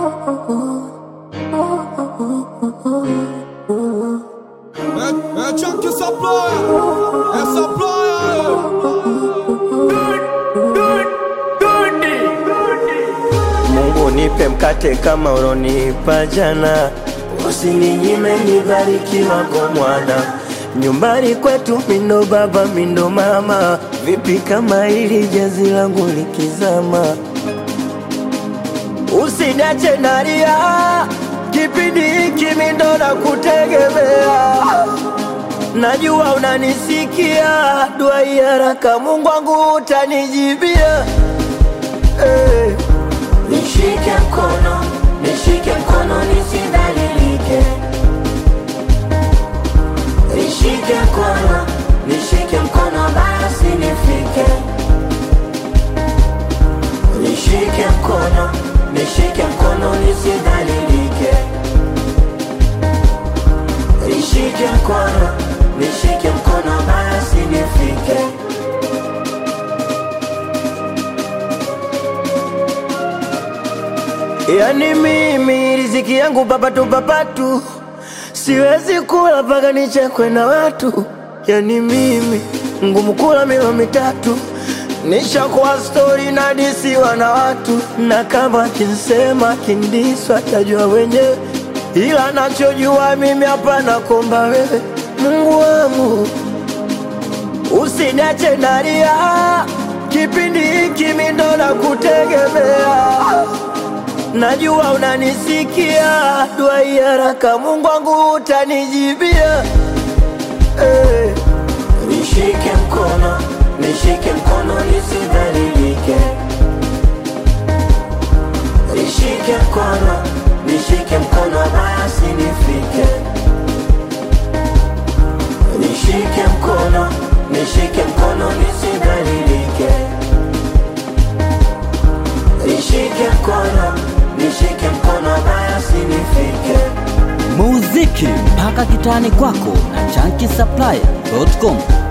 É, é tchan que essa ploia, essa ploia. Mungu nipe mkate kama ulonipa jana, usininyime nibarikiwa kwa mwana. Nyumbani kwetu mindo baba mindo mama, vipi kama hili jazi langu likizama? Usiniache nalia, kipindi hiki mindo na kutegemea Najua unanisikia, dua hii haraka Mungu wangu utanijibia hey. Nishike mkono, nishike mkono nisidhalilike. Nishike mkono, nishike mkono basi nifike. Nishike mkono, nishike mkono nisidhalilike. Nishike mkono, nishike mkono basi nifike. Yani mimi riziki yangu papatu papatu, siwezi kula mpaka nichekwe na watu. Yani mimi ngumu kula milo mitatu, nishakuwa stori na disiwa na watu, na kama kinsema kindiswa tajua wenyewe, ila nachojua mimi hapana komba wewe Mungu wangu usiniache nalia, kipindi hiki mimi ndo nakutegemea. Najua unanisikia, dua hii haraka Mungu wangu utanijibia. Hey. Nishike mkono, nishike mkono nisidhalilike. Nishike mkono, nishike mkono basi nifike. Nishike mkono, nishike mkono nisidhalilike. Nishike mkono, nishike mkono basi nifike. muziki mpaka kitani kwako na chanki supplier.com